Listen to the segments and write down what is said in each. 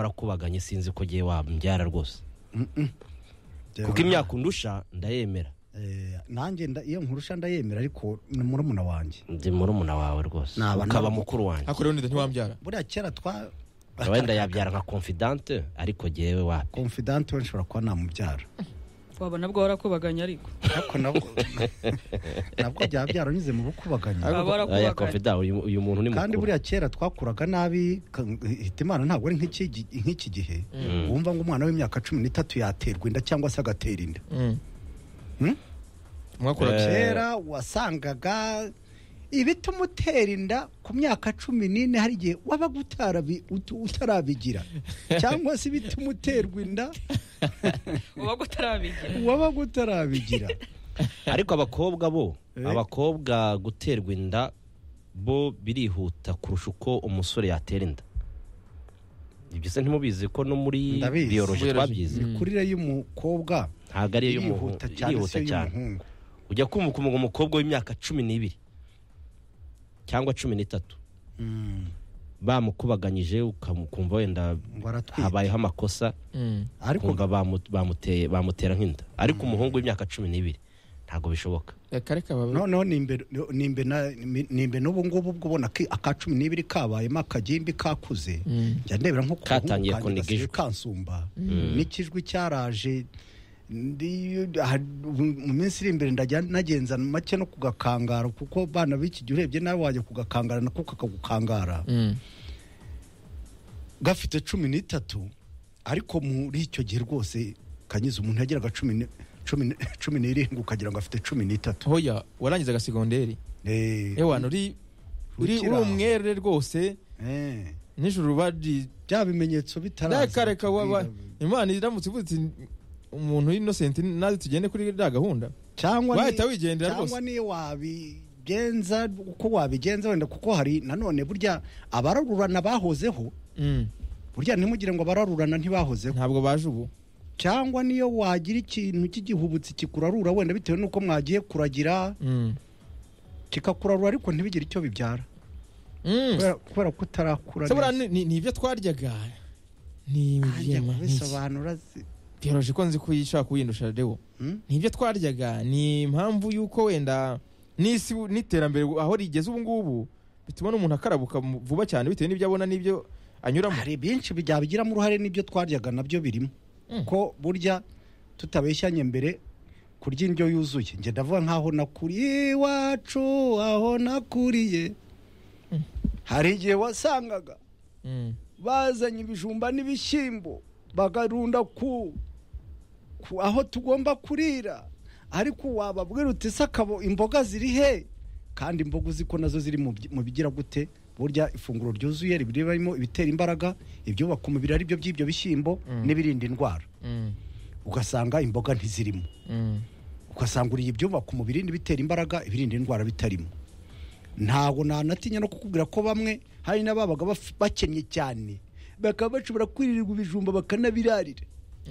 warakubaganye sinzi ko ugiye wambyara rwose kuko imyaka undusha ndayemera Eh, nanjye nda- iyo nkurusha ndayemera ariko ni murumuna wanjye ndi murumuna wawe rwose Naba ukaba nabo- mukuru wanjye hakorewe nida ntiwambyara buriya kera twa wenda yabyara nka confidante ariko jyewe wapi confidant we nshobora kuba namubyara wabona bwo warakubaganya ariko ariko nabwo nabwo byaba byaranyuze mu bukubaganya Ariko- Baba barakubaganye. Aya confidant uyu uyu muntu ni kandi mukuru buriya kera twakuraga nabi ka- hitimana ntabwo ari nk'iki gi- nk'iki gihe wumva ngo umwana w'imyaka cumi n'itatu yaterwa inda cyangwa se agatera inda Hmm? mwakora Eh. kera wasangaga ibituma utera inda ku myaka cumi n'ine hari igihe wabaga utarabi- utu- utarabigira cyangwa se ibituma uterwa inda uba utarabigira wabaga utarabigira ariko abakobwa bo Eh. abakobwa guterwa inda bo birihuta kurusha uko umusore yatera inda ibyo se ntimubizi ko no muri Ndabizi. biyoroji Biology. twabyize Mm. imikurire y'umukobwa ntabwo ariyo y'umuhungu irihuta cyane se irihuta cyane y'umuhungu ujya kumva umu- umukobwa w'imyaka cumi n'ibiri cyangwa cumi n'itatu Mm, bamukubaganyije ukumva wenda ngo aratwite habayeho amakosa ariko kumva bamu- bamuteye bamutera nk'inda ariko umuhungu w'imyaka cumi n'ibiri ntabwo bishoboka kare kababa noneho nimbe nimbe na- nimbe n'ubu ngubu ubwo ubona ki- aka cumi n'ibiri kabayemo akagimbi kakuze njya ndebera nko ku bahungu Katangiye kanjye kuniga gasigaye ijwi. kansumba n'ikijwi cyaraje ndi- aha- mu minsi iri imbere ndajya nagenza make no kugakangara kuko bana b'iki gihe urebye nawe wajya kugakangara nako kakagukangara gafite cumi n'itatu ariko muri icyo gihe rwose kanyuze umuntu yageraga cumi ni- cumi ni- cumi n'irindwi ukagira ngo afite cumi n'itatu hoya warangiza agasegonderi Eh, ewana uri uri Ukiri uri aho. umwere rwose eh, nijoro bari bya bimenyetso bitaraza kare kababa imana iramutse ivuze iti umuntu w'inosenti naze tugende kuri iriya gahunda cyangwa ni- wahita wigendera cyangwa rwose niyo wabigenza uko wabigenza wenda kuko hari nanone burya abararurana bahozeho Mm. burya ntimugire ngo abararurana ntibahozeho ntabwo baje ubu cyangwa niyo wagira ikintu cy'igihubutsi kikurarura wenda bitewe n'uko mwagiye kuragira Mm. kikakurarura ariko ntibigire icyo bibyara Mm. kubera- kubera ko utarakura Se buriya neza. ni- ni ni ibyo twaryaga ni Ajya ibyema, ni iki? kubisobanura si- byoroshye ko nzi ko ushaka kuyindusha rero Hmm? nibyo twaryaga ni impamvu y'uko wenda n'isi n'iterambere aho rigeze ubu ngubu bituma n'umuntu akarabuka mu- vuba cyane bitewe n'ibyo abona n'ibyo anyuramo hari byinshi bijya bigiramo uruhare n'ibyo twaryaga nabyo birimo Mm. ko burya tutabeshyanye mbere kurya indyo yuzuye njye ndavuga nk'aho nakuriye iwacu aho nakuriye hari igihe wasangaga Mm. bazanye ibijumba n'ibishyimbo bagarunda ku, ku aho tugomba kurira ariko wababwira uti se akabo imboga ziri he kandi imboga uzi ko nazo ziri mu bi- mu bigira gute burya ifunguro ryuzuye riba ririmo ibitera imbaraga ibyubaka umubiri ari byo by'ibyo bishyimbo n'ibirinda indwara Mm. ugasanga imboga ntizirimo Mm. ugasanga uriye ibyubaka umubiri n'ibitera imbaraga ibirinda indwara bitarimo ntabwo nanatinya no kukubwira ko bamwe hari n'ababaga baf- bakennye cyane bakaba bashobora kwirirwa ibijumba bakanabirarira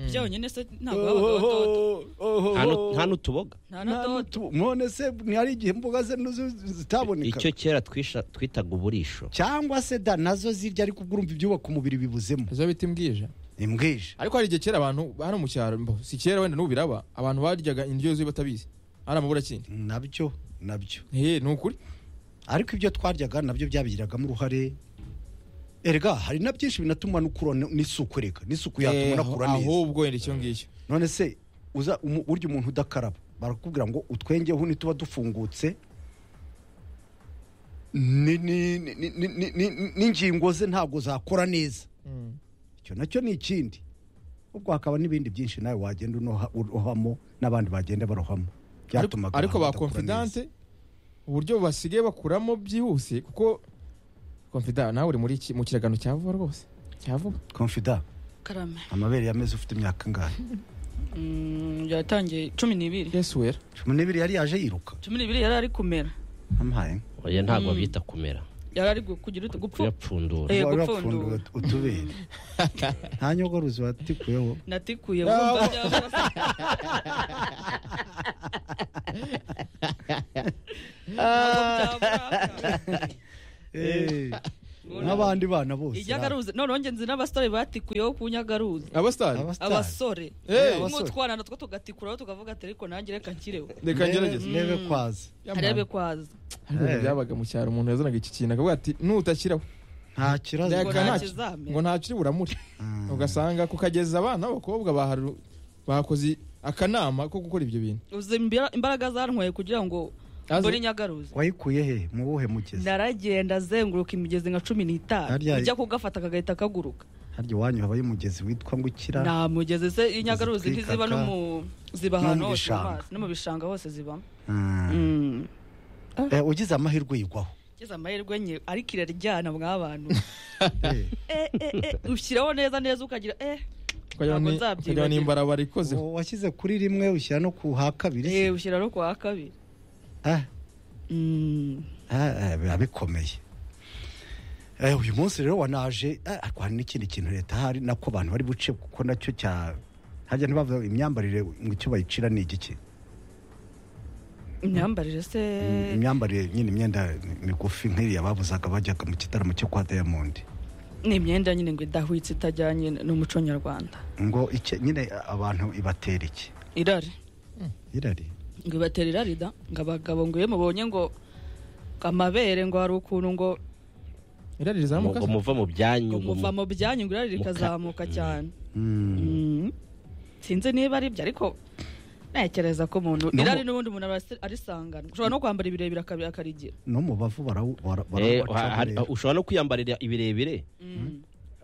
byonyine se ntabwo babaga batoto Oho, oho, Nta nu- oho. nta n'utuboga nta na Nta toto n'utu- none se ntihari igihe imboga ze nuzo zitaboneka icyo kera twisha- twitaga uburisho cyangwa se da nazo zirya ariko ubwo urumva ibyubaka umubiri bibuzemo ejo bita imbwija imbwije ariko hari igihe kera abantu hano mu cyaro mbo, si kera wenda n'ubu biraba abantu baryaga indyo yuzuye batabizi hari amaburakindi nabyo nabyo hehe ni ukuri ariko ibyo twaryaga nabyo byabigiragamo uruhare erega hari na byinshi binatuma n'ukura n'isuku reka n'isuku yatuma Eh, unakura aho- neza ahubwo wenda icyo ngicyo none se uza umu- urya umuntu udakaraba barakubwira ngo utwengeho nituba dufungutse ni- ni- ni- ni- ni- ni- ni- n'ingingo ze ntabwo zakora neza Mm. icyo nacyo ni ikindi ubwo hakaba n'ibindi byinshi nawe wagenda unoha- urohamo n'abandi bagenda barohamo ariko byatumaga ariko ba abantu badakura neza. confidante uburyo basigaye bakuramo byihuse kuko confidante nawe uri muri iki- mu kiragano cya vuba rwose cya vuba confident karame amabere yameze ufite imyaka angahe Mm, yatangiye cumi n'ibiri yesu wera cumi n'ibiri yari yaje yiruka cumi n'ibiri yari ari kumera amuhaye oya ntabwo Mm. bita kumera yari ari gu- kugira utu gupfu kuyapfundura Eh, Wari gupfundura. wapfunduye ut- utubere nta nyogoruzi watikuyeho natikuye Ah, wumva wa- byaba- Ntabwo byabura. Eh, nk'abandi bana bose iryagaruza noneho ngenzi n'abasore batikuyeho ku nyagaruza abasitari abasitari abasore Eh. nk'utwana natwo tugatikuraho tukavuga ati ariko nanjye reka nshyireho reka ngerageze nebe kwaza arebe kwazi Ariko Eh. byabaga mu cyaro umuntu yazanaga iki kintu akavuga ati nutashyiraho nta kibazo Reka ngo nta- nta kizamera. ngo ntacyo uri buramure Ah. ugasanga kukageza abana b'abakobwa baharu- bakoze akanama ko gukora ibyo bintu uzi imbira- imbaraga zantwaye kugira ngo Aze- mbone inyagaruza wayikuye he mu wuhe mugezi naragenda azenguruka imigezi nka cumi n'itanu Harya- ijya kugafata kagahita kaguruka harya iwanyu habayo umugezi witwa ngo ukira nta mugezi se inyagaruzi Zitwikaka. ntiziba no mu ziba No mu ahantu hose mu bishanga. mazi no mu bishanga hose zibamo Ah. Mm. Eh, ugize amahirwe yigwaho Ngize amahirwe nke ariko iraryana mw'abantu Eh, Eh, eh, eh, ushyiraho neza neza ukagira eh ukagira Ntabwo ni- nzabyibagirwa. ukagira ni imbarabara ikozeho uwo washyize kuri rimwe ushyira no ku ha kabiri se? eh ushyira no kwa kabiri Ah, Mm. ah, ah, biba bikomeye Eh, uyu munsi rero wanaje ah, ariko hari n'ikindi kintu leta hari nako abantu bari buce kuko nacyo cya hajya ntibavuga imyambarire ngo icyo bayicira ni igiki imyambarire se imyambarire nyine imyenda migufi nk'iriya babuzaga bajyaga mu gitaramo cyo kwa diamond ni imyenda nyine ngo idahwitse itajyanye n'umuco nyarwanda ngo icyo nyine abantu ibatera iki irari irari ngo ibatera irari da ngo abagabo ngo iyo mubonye ngo amabere ngo hari ukuntu ngo irari ngo rizamuka ngo muva mu byanyu ngo ngo muva mu- mu byanyu ngo irari muka- rikazamuka cyane Mm. Mm. sinzi niba ari byo ariko ntekereza ko No umuntu mu- irari n'ubundi umuntu arasi- arisangana ushobora no kwambara ibirebire akabi- akarigira no mu bavu barawu- bara- Eh, barawubaca ha- hari- burera. ushobora no kwiyambarira ibirebire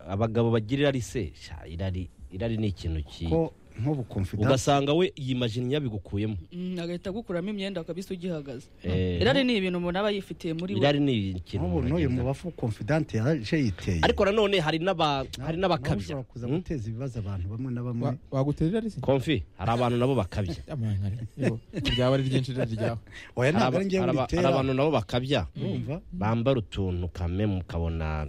abagabo bagira irari se sha, irari irari ni ikintu ki ko nk'ubu confidence ugasanga we yimajiniya bigukuyemo Mm, agahita agukuramo imyenda akabisa ugihagaze Eh, irari ni ibintu umuntu aba yifitiye muri we irari ni ikintu nk'ubu umuntu n'uyu mu agendana. bavu confidence yaje yiteye ariko nanone hari n'aba Na- hari nawe n'abakabya ushobora kuza Hmm? guteza ibibazo abantu bamwe na bamwe Wa- wagutera irari se komfi hari abantu nabo bakabya Amangare, yo, ryaba ari ryinshi irari ryawe oya hari ntabwo aba- ari ngewe hari aba- hari nditera abantu nabo bakabya urumva bambara utuntu kame mukabona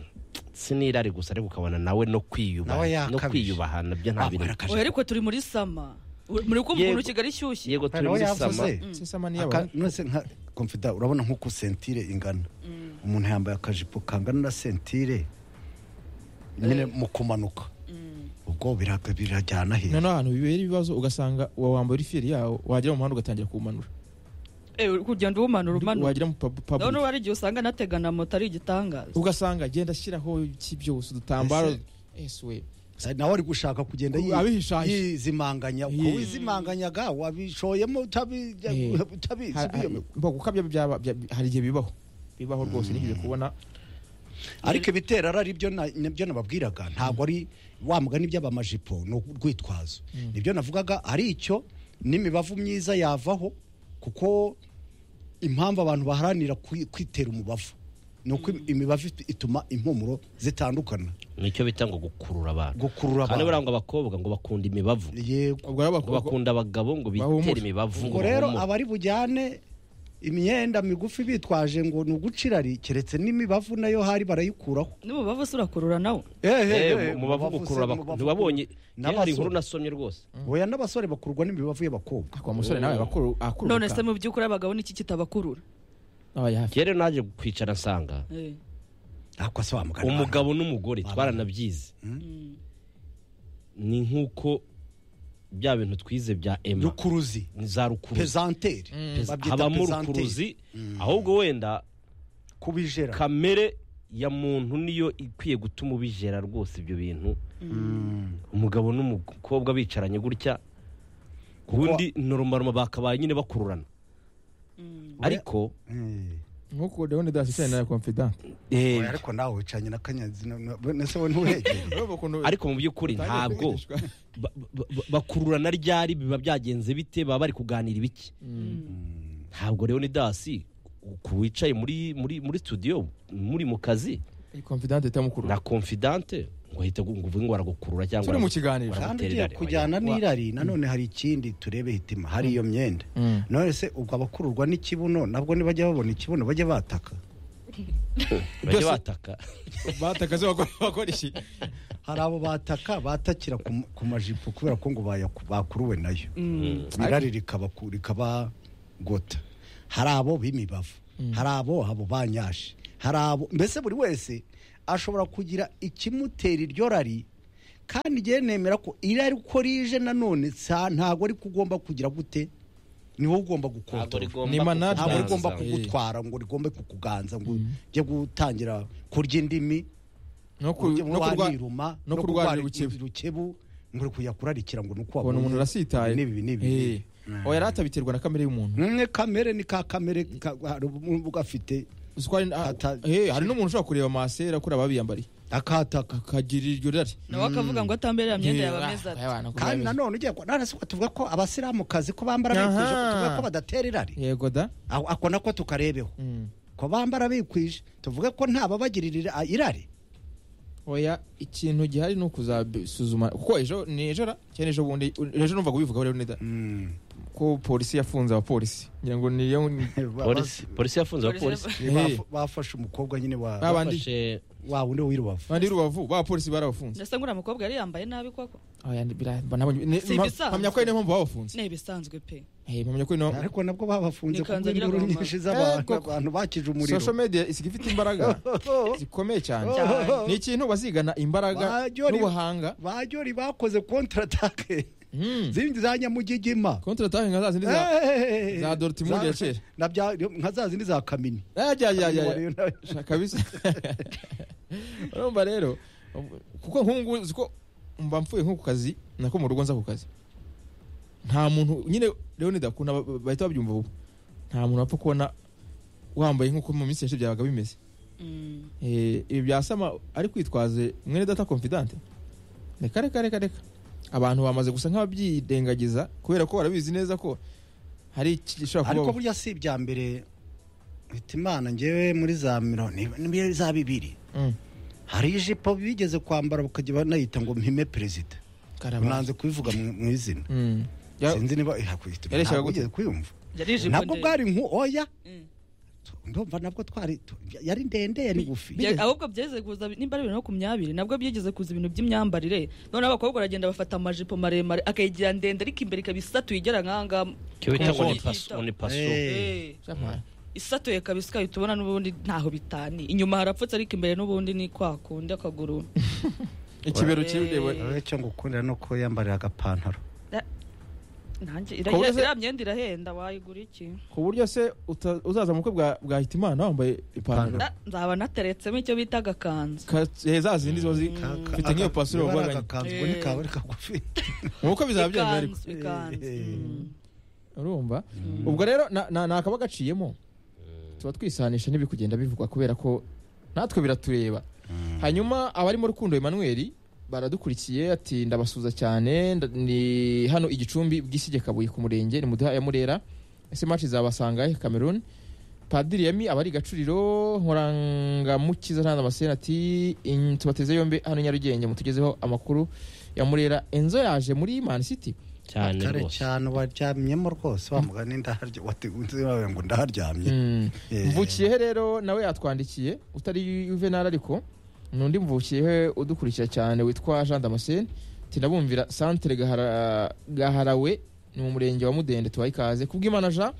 si n'irari gusa ariko ukabona nawe no Nawe kwiyubaha no yakabije. kwiyubaha nabyo nta bintu oya ariko turi muri sama U- muri kumva Yego. ukuntu kigali ishyushye yego turi nawe muri sama yavuze sesama Aka- niyaba nonese nka confidence urabona nk'uko sentire ingana umuntu yambaye akajipo kangana na sentire nyine mu kumanuka ubwo biraga- birajyana he noneho ahantu bibera ibibazo ugasanga uwo wambaye uri fiyeri yawo wagera mu muhanda ugatangira kuwumanura Eh, uri kugenda uwumanura umanuka wagira mu pub- ndabona public hari igihe usanga anategana moto ari igitangaza ugasanga agenda ashyiraho iki byose udutambaro ese we Sa- nawe ari gushaka kugenda yi- Abihishanya. yizimanganya Ye. uko wizimanganyaga wabishoyemo utabi- Ye. utabizi Ha- ha- biyo- mba gukabya byaba- bya- hari igihe bibaho bibaho rwose nigeze kubona ariko ibitera ari byo na- nibyo nababwiraga ntabwo ari wa mugani by'abamajipo ni urwitwazo nibyo navugaga ari icyo n'imibavu myiza yavaho kuko impamvu abantu baharanira kwi- kwitera umubavu ni uko imibavu it- ituma impumuro zitandukana nicyo bita ngo gukurura abantu gukurura kandi buriya abantu ngo abakobwa ngo bakunda imibavu yego ubwo rero ngo bakubwira ko- bakunda abagabo ngo bitere Bahumure. imibavu ngo ubwo rero bahumure. abari bujyane imyenda migufi bitwaje ngo ni ugucirari keretse n'imibavu nayo hari barayikuraho n'umubavu se urakurura nawe Eh, mu bavu gukurura abakobwa. ntibabonye yewe hari n'abasore. inkuru nasomye rwose oya n'abasore bakurwa n'imibavu y'abakobwa Ariko uwo musore nawe akuru akuru none se mu by'ukuri abagabo niki kitabakurura kera naje kwicara nsanga Eh. ariko se wamugana umugabo n'umugore twaranabyize ni nk'uko bya bintu twize bya ema rukuruzi ni za rukuruzi pezanteri Pez- babyita habamo pezanteri. rukuruzi ahubwo wenda kubijera kamere ya muntu niyo ikwiye gutuma ubijera rwose ibyo bintu Mm. umugabo n'umukobwa bicaranye gutya Kuko- ubundi norumaruma bakabaye nyine bakururana ariko Eh. nkuko ndabona idasicyane na confident eh, Oya, ariko nawe wicanye na kanyazi na- na- na se we ntuhegere ariko mu by'ukuri ntabwo ba- ba- ba- bakururana ryari biba byagenze bite baba bari kuganira ibiki ntabwo rero ni dasi ku wicaye muri muri muri studio muri mu kazi confident itamukuru na confidente ngo ahita ngo uvuge ngo aragukurura cyangwa turi mu aragu- kiganiro Baramu- kandi Baramutera ugiye irari, kujyana n'irari nanone hari ikindi turebe hitima hari iyo myenda Mm. none se ubwo abakururwa n'ikibuno nabwo ntibajya babona ikibuno bajya bataka bajye Byose- bataka batakaze bakora bakora iki hari abo bataka batakira ku ma- ku majipo kubera ko ngo bayaku- bakuruwe nayo Mm. irari rikabaku- rikabagota hari abo b'imibavu hari abo abo banyashi hari abo mbese buri wese ashobora kugira ikimutera iryo rari kandi igihe nemera ko irari uko rije nanone sa- ntabwo ari kugomba kugira gute ni wowe ugomba gukontorora Ni management. ntabwo Kuganza. rigomba Eh. kugutwara ngo rigombe kukuganza ngo ujye gutangira kurya indimi no ku- ujye no kurwa- waniruma no kurwara urukebu. urukebu ngo uri kujya kurarikira ngo ni uko ubona wabonye. umuntu arasitaye N'ibi, n'ibi, Eh. n'ibi. oya rata biterwa na kamere y'umuntu Mwe kamere ni ka kamere ka- hari ubu gafite Uzi ko hari na- Ata- eh, hari n'umuntu ushobora kureba masera kuri ababiyambariye akataka akagira iryo rari nawe akavuga ngo atamberera myenda yawe Eh, ameza ah, ati ayabana kugira kandi ameza. nanone ugiye ko none ko tuvuga ko abasiramukazi ko bambara Aha. bikwije ko tuvuga ko badatera irari yego da aho ako nako tukarebeho Mm. ko bambara bikwije tuvuge ko nta babagirira irari oya ikintu gihari ni ukuzasuzuma kuko ejo ni ejo ra cyane ejo bundi ejo numva kubivuga rero nida ko polisi yafunze abapolisi ngira ngo niyo polisi polisi yafunze Polisi abapolisi yaf- Ni baf- bafashe umukobwa nyine wa babandi Bafashe- wa wundi w'irubavu bandi rubavu bapolisi barabafunze ndetse nguriya mukobwa yari yambaye nabi koko oya bira- nabonye- ne- Si mpa- ibisanzwe. mpamya ko ari niyo mpamvu babafunze ni ibisanzwe pe Eh, mpamya ko ari niyo ariko nabwo babafunze Ni kanzu kubw'inkuru agira nyinshi z'abantu Eh, koko. abantu bakije social umuriro media isiga ifite imbaraga zikomeye cyane Oh. ni ikintu bazigana imbaraga Bajyori- n'ubuhanga bajyori bakoze kontratake Mm. zindi za nyamugigima contre attaque nka za zindi za Eh, za Dortmund ya kera. na bya- nka za zindi za kamini Ah, jya, jya, jya, jya. Kamini wari- Sha, kabisa urumva rero kuko nk'ubu ngubu uzi ko mba mvuye nko ku kazi nako mu rugo nza ku kazi nta muntu nyine rero nidakunda ba- bahita babyumva ubu nta muntu wapfa kubona wambaye nk'uko mu minsi yashize byabaga bimeze Mm. Eh, ibi byasama ari kwitwaze mwene data confidante reka reka reka reka abantu bamaze gusa nk'ababyirengagiza kubera ko barabizi neza ko hari ikishobora ariko kuba burya si ibya mbere mpita imana ngewe muri za miliyoni ni za bibiri Mm. hari ijipo bigeze kwambara bakajya banayita ngo mpime perezida Karabanda. nanze kubivuga mu mu izina Mm. Ya- sinzi niba ihakubita Yareshyaga ntabwo gute? wigeze kuyumva yari ijipo nabwo ndende. bwari nku oya Mm. ndumva nabwo twari tu- yari ndende yari ngufi Bya- ahubwo byeze kuza nimba ari bibiri no makumyabiri nabwo byigeze kuza ibintu by'imyambarire noneho abakobwa baragenda bafata amajipo maremare akayigira ndende ariko imbere ikaba isatuye igera nk'ahangaha icyo bita ngo ni Komfort. paso ngo ni paso Eh. Eh, Shama. isatuye kabisa ikaba tubona n'ubundi ntaho bitani inyuma harapfutse ariko imbere n'ubundi ni kwa kundi akaguru ikibero Eh. kiwe icyo ngukundira ni uko yambarira agapantaro nanjye Kuba iriya se- iriya myenda irahenda wayigura iki ku buryo se uta- uzaza mu bukwe bwa bwa hitimana wambaye ipantaro Na- nzaba nateretsemo icyo bita agakanzu Ka- eh, za zindi ziba zi- Mfite nk'iyo pasiro niba ari wabaganye. agakanzu ngo ni Eh. kawe kagufi mu bukwe bizaba byemeye ariko ikanzu ikanzu Eh. Mm. urumva ubwo rero na- na- ni akaba gaciyemo tuba twisanisha n'ibikugenda bivugwa kubera ko natwe biratureba hanyuma abari mu rukundo Emmanuel baradukurikiye ati ndabasuza cyane nda- ni hano igicumbi bwisige kabuye ku murenge ni muduha ya murera ese match izabasanga he Cameroon Padiri Yami abari gacuriro nkorangamukiza ntanze amasena ati "In- tubateze yombi hano i Nyarugenge mutugezeho amakuru ya murera Enzo yaje muri Man City cyane kare rwose cyane waryamyemo rwose wa mugani ndaharya wategunze wawe ngo ndaharyamye Mm. Eh. mvukiyehe rero nawe yatwandikiye utari juvenal ariko ni undi mvukiyehe udukurikira cyane witwa jean damascene tinabumvira centre Gahara- gaharawe ni mu murenge wa mudende tubaye ikaze kubw'imana jean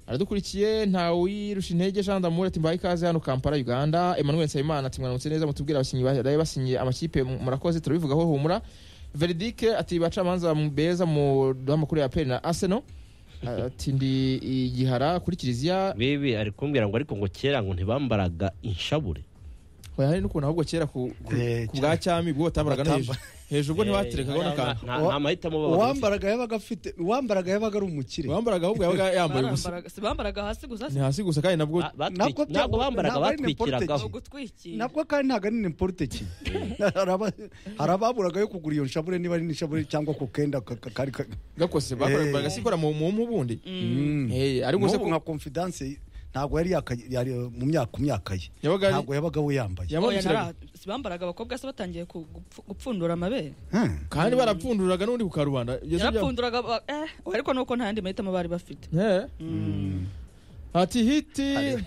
aradukurikiye ntawirusha intege jean damour ati mbaye ikaze hano kampala uganda emmanuel nsabimana ati mwaramutse neza mutubwira abakinnyi baraye basinyiye amakipe murakoze turabivugaho humura veridike ati bacamanza beza mu duha amakuru ya peri na arsenal ati ndi igihara kuri kiliziya bibi ari kumbwira ngo ariko ngo kera ngo ntibambaraga inshabure Hoya hari n'ukuntu ahubwo kera ku, ku, Eh, ku bwa cyami bwo batambaraga no hejuru Batamba- hejuru ubwo ntibaterekagaho Eh, n'akantu nta- nta mahitamo babaga uwambaraga yabaga afite uwambaraga yabaga ari umukire uwambaraga ahubwo yabaga yambaye ubusa Barambaraga- si bambaraga hasi gusa ni hasi gusa kandi nabwo Ba- batwi- Ntabwo bya- ntabwo bambaraga ntabwo ari batwikiragaho ni ugutwikira nabwo kandi ntabwo ari nimporute ki Hari aba- hari ababuraga yo kugura iyo nshabure niba ari nishabure cyangwa ku kenda ka- ka- kari ka- gakose bakoraga sikora mu mu mpu bundi Mm. Eh, ariko se N'ubu ko- nka confidence ntabwo yari yaka- yari mu myaka ku myaka ye yabaga ari- ntabwo yabaga we yambaye Oya, yamurikiraga nara- si bambaraga abakobwa se batangiye ku- gupfu- gupfundura amabere Hmm. kandi barapfunduraga n'undi ku karubanda Ibyo si bya- yarapfunduraga ba- eh ariko nuko nta yandi mahitamo bari bafite Eh. ati hiti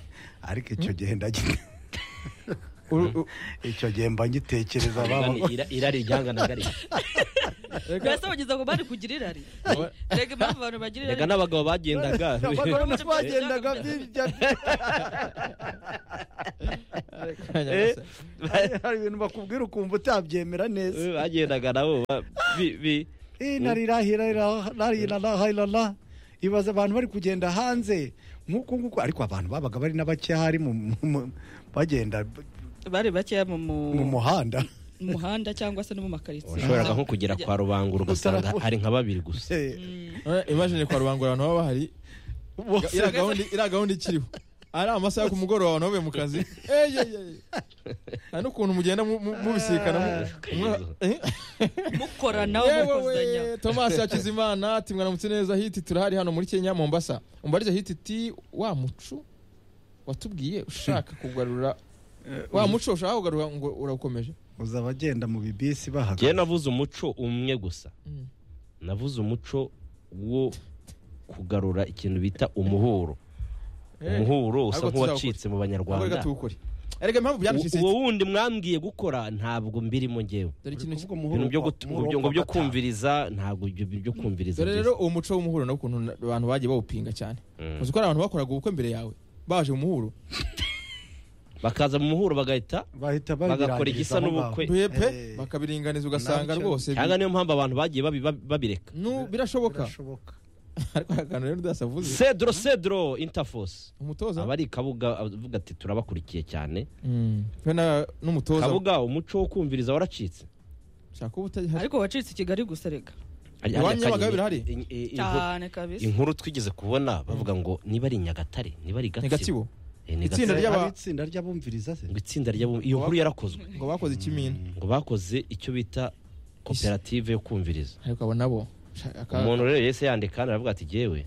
ariko icyo gihe ndagira icyo gihe mba ngitekereza baba Irani- ira- irari ryanganaga rite mbese bageze ngo bari kugira irari rega impamvu abantu bagira reka irari n'abagabo bagendaga abagabo nabo bagendaga by'ibyo Eh, hari ibintu bakubwira ukumva utabyemera neza bagendaga nabo ba- bi- bi- Eh, narirahirarahirarahirara ibaza abantu bari kugenda hanze nk'uku nguku ariko abantu babaga bari n'abakehari mu- mu- mu- bagenda b- bari bakeya mu mu mu- muhanda mu muhanda cyangwa se no mu makaritsiye washoboraga nko kugera kwa rubangura ugasanga Utarabona. hari nka babiri gusa Eh, imajine kwa rubangura abantu baba bahari bose iriya gahunda iriya gahunda ikiriho ari amasaha yo ku mugoroba abantu bavuye mu kazi Ey, ey, ey. hari n'ukuntu mugenda mu- mu- mubisikana mu- mu- Eh? mukoranaho yewe mukozanya we tomasi hakizimana ati mwaramutse neza hiti turahari hano muri kenya mombasa umbariza hiti ti wa muco watubwiye ushaka kugarura wa muco ushaka kugarura ngo urawukomeje uza abagenda mu bibisi njyewe bahagaze navuze umuco umwe gusa Mm. navuze umuco wo kugarura ikintu bita umuhuro umuhuro usa ariko nk'uwacitse mu Ntabwo reka banyarwanda tuwukore erega impamvu byanacitse uwo wundi mwambwiye gukora ntabwo mbirimo njyewe dore ikintu ki- ibintu byo gut- byo- ngo byo kumviriza ntabwo ibyo byo kumviriza dore byiza. rero uwo muco w'umuhuro nawo ukuntu na- abantu bagiye bawupinga cyane Mm. uzi ko hari abantu bakoraga ubukwe mbere yawe baje mu muhuro bakaza mu muhuro bagahita bahita bagakora igisa n'ubukwe pepe Eh. bakabiringaniza ugasanga Nabyo. rwose bi- cyangwa niyo mpamvu abantu bagiye babi- babi- babireka nu birashoboka birashoboka ariko hari akantu rero udasavuze cedro cedro interfos umutoza aba ari kabuga avuga ati turabakurikiye cyane Mm. we na- n'umutoza kabuga umuco wo kumviriza waracitse shaka uba utahari ariko wacitse i kigali gusa rega Hari- Iwanyu hari akanyoni- y'abagabo birahari? in- i- inkuru- cyane kabisa inkuru twigeze kubona bavuga ngo niba ari i nyagatare niba ari i ni gatsibo gatsibo Eh, ni Itsinda Gatsibo. ry'aba- Ari itsinda ry'abumviriza se ngo itsinda ry'abo iyo nkuru yarakozwe ngo bakoze ikimina ngo bakoze icyo bita koperative yo kumviriza ariko abo nabo shaka- umuntu rero yese yandika hano aravuga ati jyewe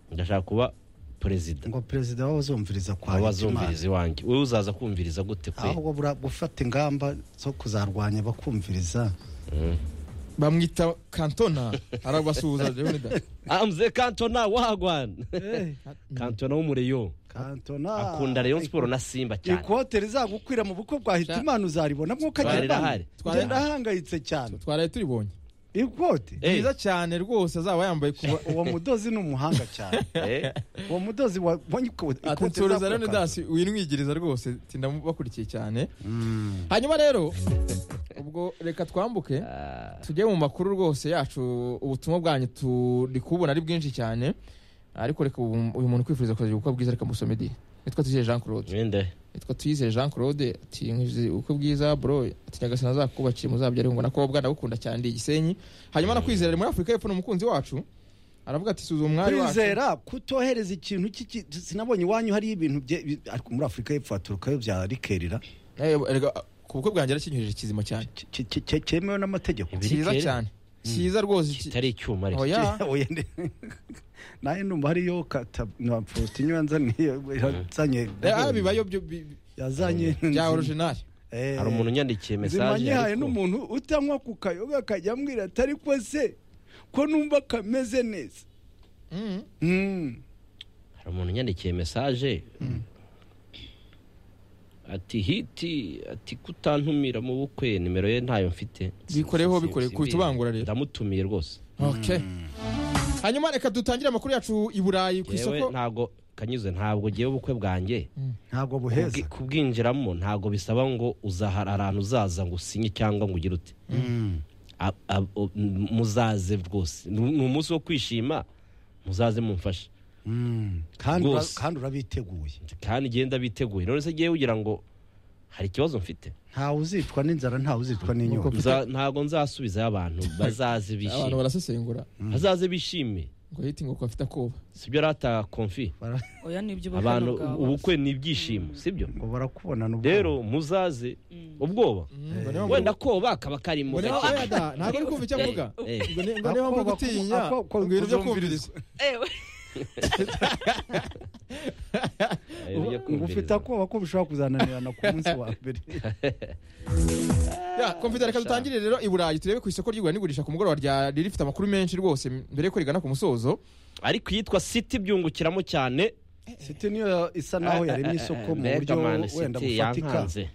ndashaka kuba perezida ngo perezida w'abazumviriza kwa aba Hitimana. azumviriza iwanjye wowe uzaza kumviriza gute kwe ahubwo bura- gufata ingamba zo kuzarwanya bakumviriza bamwita kantona arabasuhuza leonidas amze kantona wagwan kantona w'umureyo kantona akunda rayon siporo na simba cyane ikote rizagukwira mu bukwe bwa hitimana uzaribona mwo Twari kagenda irahari. Twari ugenda irahari. ahangayitse cyane twaraye turibonye ikote Eh, mwiza cyane rwose azaba yambaye kuba uwo mudozi ni umuhanga cyane eh, uwo mudozi wa- wabonye ko ati ikote nsuhuza rizagukwira leonidas winwigiriza rwose ati ndamubakurikiye cyane hanyuma rero ubwo reka twambuke ah, tujye mu makuru rwose yacu ubutumwa bwanyu turi kubona ari bwinshi cyane ariko reka ubu- uyu muntu kwifuriza kuzagira ubukwe bwiza reka musome diri nitwa tuzeye jean claude mwenda we. yitwa tuyizere jean claude ati nkizi uko bwiza bro ati nyagasani azakubakiye muzabyare ngo nakobwa ndagukunda cyane ndi igisenyi hanyuma nakwizera ari muri afurika y'epfo ni umukunzi wacu aravuga ati suza umwari wacu kwizera kutohereza ikintu cy'iki- sinabonye iwanyu hari ibintu bye- bi- ariko muri afurika y'epfo haturukayo bya rikerera Eh, erega, ku bukwe bwanjye arakinyoheje kizima cyane Ki- ki- ki- cyemewe n'amategeko cyiza Ibirikere? cyane cyiza rwose ki- kitari icyuma ariko oya Oya, ndi- nawe numva hariyo kata na porutiyo yanzaniye yazanye Eh, ah, bibayo byo bi- bi- yazanye bya orijinali Eh, hari umuntu unyandikiye nzima mesaje nyihaye ariko- n'umuntu utanywa ku kayoga akajya ambwira ati ariko se ko numva kameze neza Mm. Mm. hari umuntu unyandikiye mesaje ati hiti ati kutantumira mu bukwe nimero ye ntayo mfite Bikoreho, Si- bikore, si- kubita simbizi. ubangura rero. ndamutumiye rwose okay hanyuma reka dutangire amakuru yacu i burayi ku yewe isoko ntabwo kanyuze ntabwo ngewe ubukwe bwanjye ntabwo buheza kubwi- kubwinjiramo ntabwo bisaba ngo uzahara ahantu uzaza ngo usinye cyangwa ngo ugire ute Mm. A- a- o- m- muzaze rwose ni ni umunsi wo kwishima muzaze mumfashe Mm. Kandi ura- Rwose. kandi urabiteguye kandi genda biteguye none se ngewe ugira ngo hari ikibazo mfite ntawe uzicwa n'inzara ntawe uzicwa n'inyota Nza- ntabwo nzasubizayo abantu bazaze abantu bishime barasesengura bazaze bishime ngo hiti ngo ko afite akoba sibyo rata konfi oya nibyo ubukwe abantu bwawe. ubukwe ni ibyishimo sibyo ngo barakubonana ubwoba. rero muzaze ubwoba Mm, ngo niyo mpamvu- wenda koba akaba karimo ngo niyo- gake. oya da, ntabwo ari kumva icyo avuga Eh, ngo ni- ngo niyo Ako- mpamvu ako- gutinya ako- ako- ngo ibintu byo kumviriza kuzumvirizwa. ewe eh, ujye ngo ufite kumviriza. akoba ko bishobora kuzananirana ku munsi wa mbere Ya, komvita reka dutangire rero i burayi turebe ku isoko ry'igura n'igurisha ku mugoroba rya rifite amakuru menshi rwose mbere yuko rigana ku musozo ariko iyitwa siti byungukiramo cyane siti niyo isa naho yaremye isoko mu buryo Mbega mani, wenda City bufatika yankanze.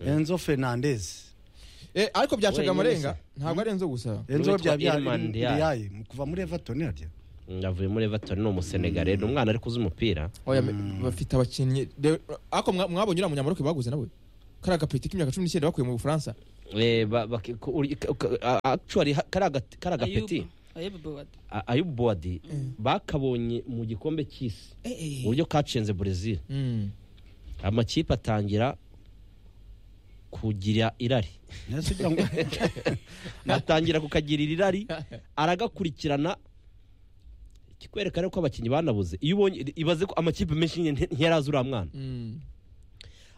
enzo fernandez Eh, ariko Wenyine byacaga amarenga se. ntabwo ari enzo gusa enzo Uwitwa bya bya Irman Ndiaye. ndiyaye mu kuva muri everton harya yavuye muri everton ni umusenegare ni umwana ariko uzi umupira Oya, me- bafite abakinnyi de- ariko mwa- mwabonye uriya munyamaroko baguze nawe kariya gapeti k'imyaka cumi n'icyenda bakuye mu bufaransa Eh, ba- baki- ku- uri- ka- ka- a- actually ha- kariya gati- kariya gapeti a- ayubu bowadi bakabonye mu gikombe cy'isi uburyo kacenze brezil Mm. amakipe atangira kugira irari Ese ugira ngo atangira kukagirira irari aragakurikirana ikikwereka rero ko abakinnyi banabuze iyo ubonye ibaze ko amakipe menshi nyine nte- ntiyarazi uriya mwana Mm.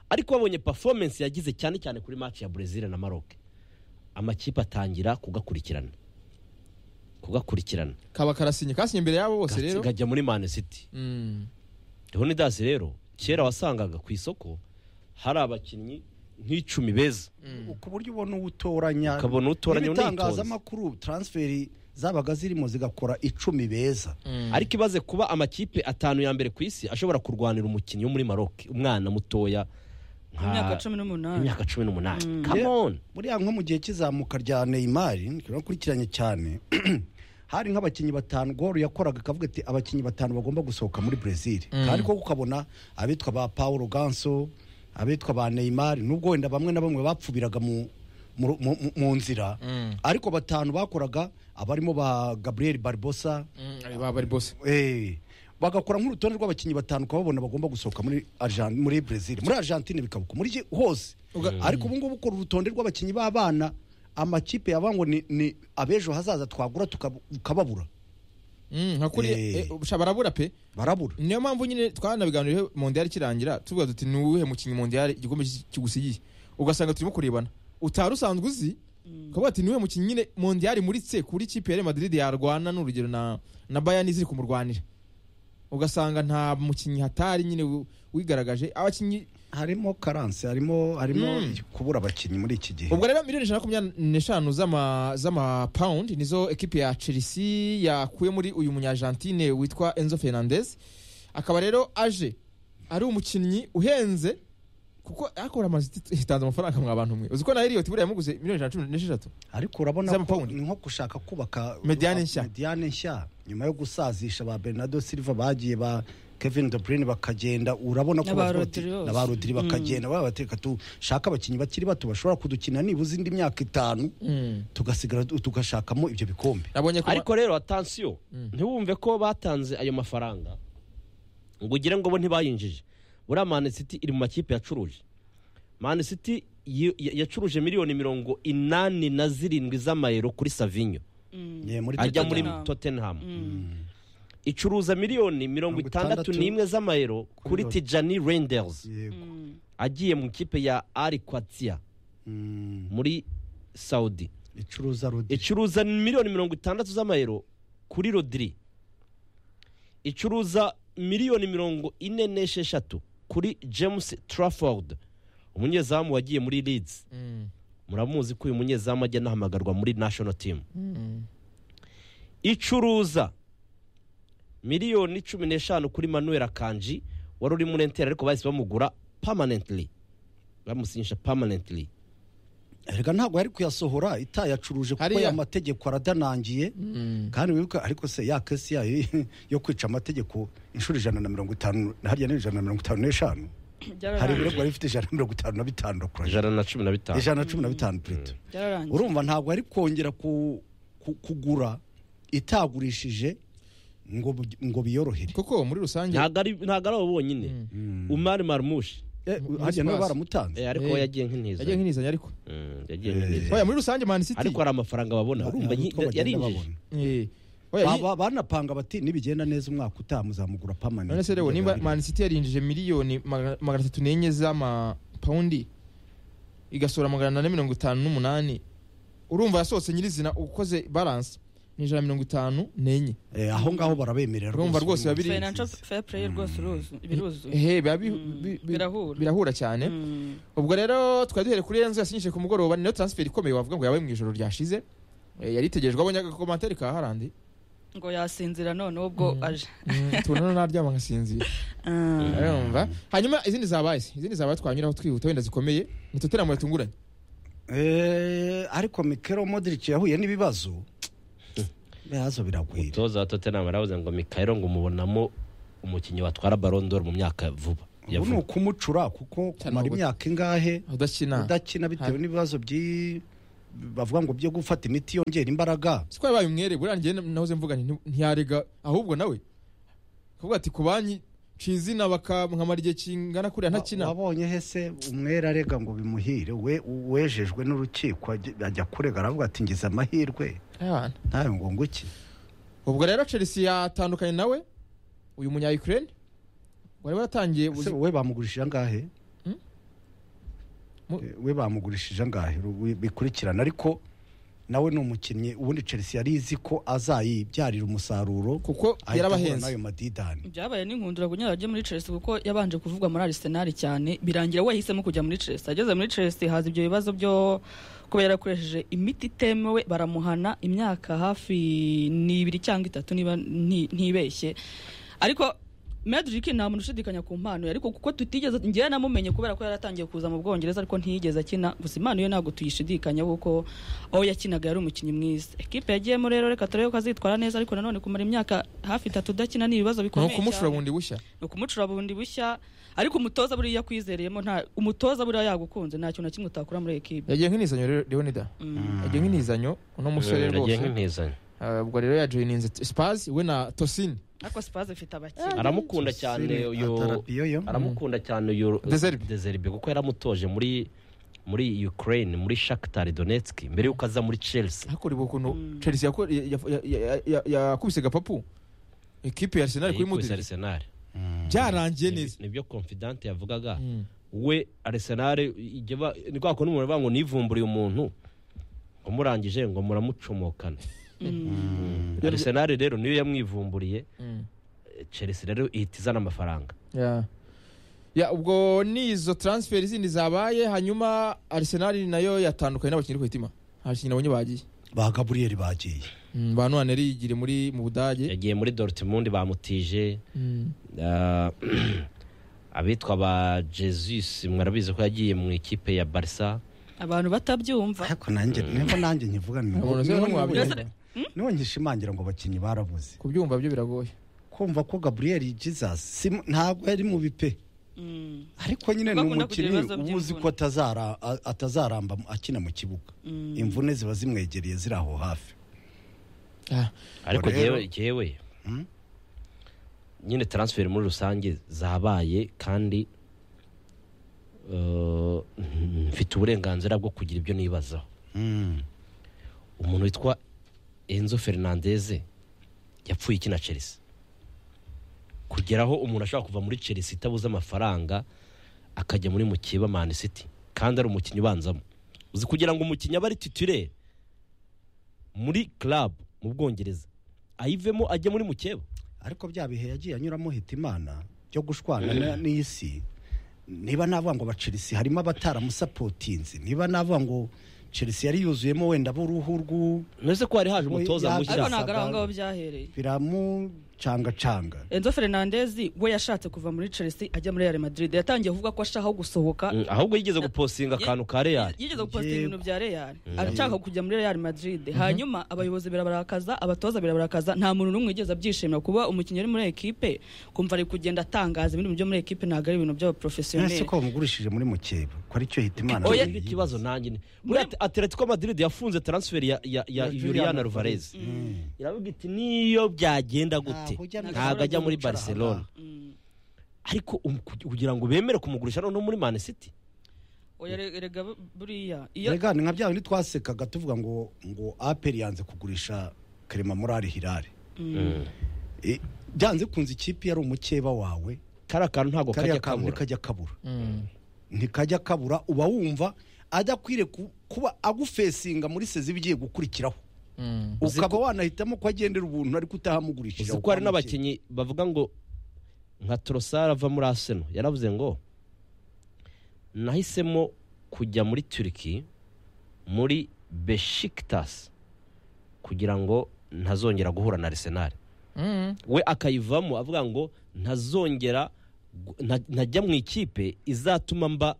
ariko babonye performance yagize cyane cyane kuri match ya Brazil na Maroc amakipe atangira kugakurikirana kugakurikirana kaba karasinye kasinye imbere yabo bose rero kajya muri Man City Mm. Leonidas rero kera wasangaga ku isoko hari abakinnyi nk'icumi beza ku buryo ubona uwo utoranya Ukabona uwo utoranya n'ibitangazamakuru transferi zabaga zirimo zigakora icumi beza Mm. ariko ibaze kuba amakipe atanu ya mbere ku isi ashobora kurwanira umukinnyi wo muri Maroc umwana mutoya nka- imyaka cumi n'umunani imyaka cumi n'umunani Mm. come on buriya nko mu gihe cy'izamuka rya neymar turakurikiranye cyane hari nk'abakinnyi batanu goro yakoraga akavuga ati abakinnyi batanu bagomba gusohoka muri brezil Mm. kandi koko ukabona abitwa ba paul ganso abitwa ba neymar nubwo wenda bamwe na bamwe bapfubiraga mu mu- mu- mu- mu nzira Mm. ariko batanu bakoraga abarimo ba gabriel barbosa Mm. Ari baba ari bose Eh, bagakora nk'urutonde rw'abakinnyi batanu ukababona bagomba gusohoka muri Argen- muri Brazil muri Argentine bikabuka muri iki- hose Uga- ariko ubu ngubu ukora urutonde rw'abakinnyi b'abana amakipe yaba ngo ni, ni abejo hazaza twagura tukab- tukababura Mm, nka kuri Eh. eh, ubusha barabura pe barabura niyo mpamvu nyine twanabiganiriye mondiyari ikirangira tuvuga tuti ni uwuhe mukinnyi mondiyari igikombe ki- kigusigiye ugasanga turimo kurebana utari usanzwe uzi ukavuga ati ni uwuhe mukinnyi nyine mondiyari muritse kuri kipe ya Real Madrid yarwana ni urugero na na bayani ziri kumurwanira ugasanga nta mukinnyi hatari nyine wi- wigaragaje abakinnyi harimo karanse harimo harimo Mm. kubura abakinnyi muri iki gihe ubwo rero miliyoni ijana na makumyabiri n'eshanu z'ama- z'amapawundi nizo ekipi ya chelsea yakuye muri uyu munyargentine witwa enzo fernandez akaba rero aje ari umukinnyi uhenze kuko akora amazi hitanze amafaranga mwa bantu mwe uzi ko na Elliot buriya yamuguze miliyoni ijana na cumi n'esheshatu ariko urabona ko Z'amapawundi. ni nko gushaka kubaka Mediane nshya. mediane nshya nyuma yo gusazisha ba Bernardo Silva bagiye ba Kevin De Bruyne bakagenda urabona ko Na ba bavuga bati- Rodri na ba bose. Rodri bakagenda baba bateka tushaka abakinnyi bakiri bato bashobora kudukina nibuze indi myaka itanu tugasigara tugashakamo ibyo bikombe nabonye ko ariko rero atansiyo Mm. ntiwumve ko batanze ayo mafaranga ngo ugire ngo bo ntibayinjije buriya mani siti iri mu makipe yacuruje mani siti yi- ya- yacuruje miliyoni mirongo inani na zirindwi z'amayero kuri savinyo Mm. Ye, muri ajya muri Tottenham. Tottenham. tottenham Mm. icuruza miliyoni mirongo Mirongo itandatu itandatu n'imwe z'amayero kuri Rod- tijani renders Yego. Mm. agiye mu kipe ya ari kwatiya Mm. muri saudi icuruza Rodri icuruza miliyoni mirongo itandatu z'amayero kuri rodiri icuruza miliyoni mirongo ine n'esheshatu kuri james trafford umunyezamu wagiye muri leeds Mm, muramuzi ko uyu munyezamu ajya anahamagarwa muri national team mm, icuruza miliyoni cumi n'eshanu kuri manuel akanji wari uri muri enteri ariko bahise bamugura permanently bamusinyisha permanently erega ntabwo yari kuyasohora itayacuruje kuko Hariya. aya mategeko aradanangiye mm. kandi wibuka ariko se ya kesi yayo yo kwica amategeko inshuro ijana na mirongo itanu harya ni ijana na mirongo itanu n'eshanu hari Byararangiye. ibirego bifite ijana na mirongo itanu na bitanu kurusha ijana na cumi na bitanu ijana na cumi na bitanu purito byararangiye urumva ntabwo ari kongera ku- ku- kugura itagurishije ngo bu- ngo biyorohere kuko muri rusange ntabwo ari ntabwo ari abo bonyine umari marmushi Eh, Mu- harya nabo Spurs. baramutanze Eh, ariko Eh. we yagiye nk'intiza yagiye nk'inizanya ariko Mm, yagiye nk'intiza oya muri rusange man city ariko hari amafaranga babona urumva nyi- yarinjije Eh, oya, Ba- yi- ba- banapanga bati nibigenda neza umwaka utaha muzamugura permanent none se rero nimba man city yarinjije miliyoni magana magana atatu n'enye z'amapawundi igasohora magana ane mirongo itanu n'umunani urumva yasohotse nyirizina ukoze balance ni ijana na mirongo itanu n'enye Eh, aho ngaho barabemerera Urumva rwose babiri- financial fair play rwose uruzu biruzuye ehe biba bi- Mm, bi- bi- birahura. birahura cyane Mm. ubwo rero twari duhere kuri enzo yasinyishije ku mugoroba niyo transfer ikomeye wavuga ngo yabaye mu ijoro ryashize Eh, yari itegerejwe abonye agakomantere ka harandi ngo yasinzira noneho ubwo aje Mm, tubona naryama nkasinzira Ah, urumva hanyuma izindi zabaye izindi zabaye twanyuraho twihuta wenda zikomeye ni totenamure tunguranye Eh, ariko mikero modric yahuye n'ibibazo bihazo biragwira umutoza wa tottenham aravuze ngo mikayiro ngo umubonamo umukinnyi watwara barondoro mu myaka vuba ubu ni yavuga ukumucura kuko Cyane kumara ubu- imyaka ingahe udakina udakina bitewe Ha- n'ibibazo byi bavuga ngo byo gufata imiti yongera imbaraga siko yabaye umwere buriya njye nahoze mvuga nti ntiyarega ahubwo nawe kavuga ati ku banki nca izina bakamwamara igihe kingana kuriya ntakina wabonye hese umwera arega ngo bimuhire we wejejwe n'urukiko ajya- ajya kurega aravuga ati ngize amahirwe Abana. nawe ngo nguki ubwo rero chelsea yatandukanye nawe uyu munya ukraine wari watangiye Ese we bamugurishije angahe Hmm? Mu- Eh, we bamugurishije angahe Ru- bikurikirana ariko nawe ni umukinnyi ubundi chelsea yari izi ko azayibyarira umusaruro kuko ahita ahura yarabahenze n'ayo madidani byabaye n'inkundura kunyara rye muri Chelsea kuko yabanje kuvugwa muri Arsenal cyane birangira we yahisemo kujya muri Chelsea ageze muri Chelsea haza ibyo bibazo byo kuba yarakoresheje imiti itemewe baramuhana imyaka hafi ni ibiri cyangwa itatu niba nti- ntibeshye ariko Medrick nta muntu ushidikanya ku mpano ye, ariko kuko tutigeze njyewe namumenye kubera ko yaratangiye kuza mu Bwongereza ariko ntiyigeze akina gusa impano ye ntabwo tuyishidikanya kuko aho yakinaga yari umukinnyi mwiza ekipe yagiyemo rero reka turebe ko azitwara neza ariko nanone kumara imyaka hafi itatu udakina ni ibibazo ni bikomeye ukumushura cyane bundi bushya ni ukumucura bundi bushya ariko umutoza buriya akwizereyemo nta umutoza buriya yagukunze nta kintu na kimwe utakora muri ekipe yagiye nk'inizanyo rero leonida yagiye nk'inizanyo uno musore yagiye rwose nk'intizanyo Ah, ubwo rero yajoyininze spazi we na tosini ariko sipazi ifite abakiriya aramukunda cyane uyu atarapiyo yo aramukunda cyane uyu Dezerbi. Dezerbi kuko yaramutoje muri muri Ukraine muri Shakhtar Donetsk mbere yuko aza muri Chelsea hakureba ukuntu Mm. chelsea yako- ya- ya- ya- ya- yakubise gapapu ekipe ya arsenal kuri yikubise mudiri Arsenal byarangiye neza nibyo confident yavugaga Mm. we Arsenal ijya ba- ni kwa kuntu umuntu avuga ngo nivumburiye umuntu umurangije ngo muramucomokane Arsenal rero niyo yamwivumburiye Mm. Chelsea rero ihita izana amafaranga Ya. ya ubwo nizo transfer zindi zabaye hanyuma arsenal nayo yatandukanye n'abakinnyi ku itima abakinnyi nabonye bagiye ba gaburiyeri bagiye Mm, ba nohani yigire muri mu budage yagiye muri Dortmund bamutije Mm. Ah, abitwa ba jesus mwarabizi ko yagiye mu ikipe ya barisa abantu batabyumva ariko nanjye niho nanjye nkivuga ni- Umuntu uzi niho- ko mwabyumva. niho nkishimangira ngo abakinnyi barabuze kubyumva byo biragoye kumva ko gaburiyeri jesus si- ntabwo yari mu bipe Mm, ariko nyine ni Bakunda kugira umukinnyi ibibazo uba uzi by'imvune. ko atazara- a- atazaramba akina mu kibuga mm. imvune ziba zimwegereye ziri aho hafi Ah, ariko Rero- jyewe jyewe Hmm? nyine transfer muri rusange zabaye kandi eh, mfite uburenganzira bwo kugira ibyo nibazaho Mm. umuntu witwa enzo fernandeze yapfuye ikina chelsea kugeraho umuntu ashobora kuva muri chelsea itabuze amafaranga akajya muri mukiba man city kandi ari umukinnyi ubanzamo uzi kugira ngo umukinnyi abe ari titire muri club mu bwongereza ayivemo ajye muri mukeba ariko bya bihe yagiye anyuramo hitimana byo gushwana na- n'isi niba navuga ngo abachelsea harimo abataramusapotinze niba navuga ngo chelsea yari yuzuyemo wenda b'uruhu rw'u nese ko hari haje Oya, umutoza ariko mushya Shabana. ntabwo ari aho ngaho byahereye biramucangacanga enzo fernandez we yashatse kuva muri chelsea ajya muri real madrid yatangiye kuvuga ko ashaka aho gusohoka Mm, ahubwo yigeze gupostinga akantu ka real yigeze gupostinga ibintu bya real Mm. arashaka kujya muri real madrid hanyuma abayobozi birabarakaza abatoza birabarakaza nta muntu n'umwe yigeze abyishimira kuba umukinnyi uri muri ekipe kumva ari kugenda atangaza ibintu byo muri ekipe ntabwo ari ibintu nese by'abaporofesiyoneri ko bamugurishije muri mukeba ko aricyo hitimana oya yari ikibazo nanjye ni- muri At- atletico madrid yafunze transfer ya, ya, ya Ya juliana Juliana ruvarez Mm. iravuga iti niyo byagenda gute Ntabwo ujya mu ntabwo ajya muri Barcelona. barcelona Mm. ariko um- ku- kugira ngo bemere kumugurisha noneho muri man city oya re- erega bu- buriya iyo rega ni nka bya bindi twasekaga tuvuga ngo ngo aperi yanze kugurisha kerema morari hirare E, byanze kunze ikipe yari umukeba wawe kariya kantu ntabwo kariya kajya kantu kabura ntikajya kabura mm. ntikajya kabura uba wumva adakwiriye ku- kuba agufesinga muri sezi ibigiye gukurikiraho Mm. Uzi ukaba wanahitamo ko agendera ubuntu ariko utahamugurishije uzi ko hari n'abakinnyi bavuga ngo nka torosari ava muri aseno yaravuze ngo nahisemo kujya muri turiki muri beshikitasi kugira ngo ntazongera guhura na Arsenal Mm. we akayivamo avuga ngo ntazongera gu- nta- ntajya mu ikipe izatuma mba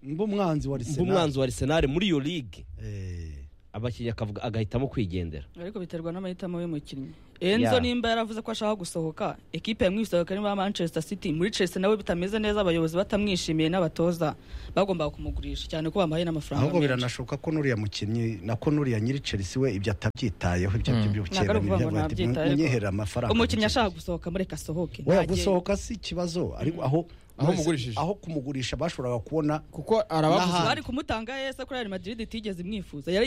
mba umwanzi wa mba Arsenal umwanzi wa Arsenal muri iyo ligue Eh, abakinnyi akavuga agahitamo kwigendera ariko biterwa n'amahitamo y'umukinnyi enzo Yeah. nimba yaravuze ko ashaka gusohoka ekipe yamwisohoka niba manchester city muri chelsea nawe bitameze neza abayobozi batamwishimiye n'abatoza bagombaga kumugurisha cyane ko bamuhaye n'amafaranga ahubwo menshi. biranashoboka ko nuriya mukinnyi nako nuriya nyiri Chelsea we ibyo atabyitayeho ibyo Mm. Ntabwo by'ubukera ari ukuvuga ngo ntabyitabye, munyehere amafaranga umukinnyi ashaka gusohoka mureka asohoke we ntagende. gusohoka si ikibazo ariko aho Aho wese- umugurishije. aho kumugurishya bashoboraga kubona kuko arabavuze N'aha- bari kumutanga yesa kuri real madrid itigeze imwifuza yari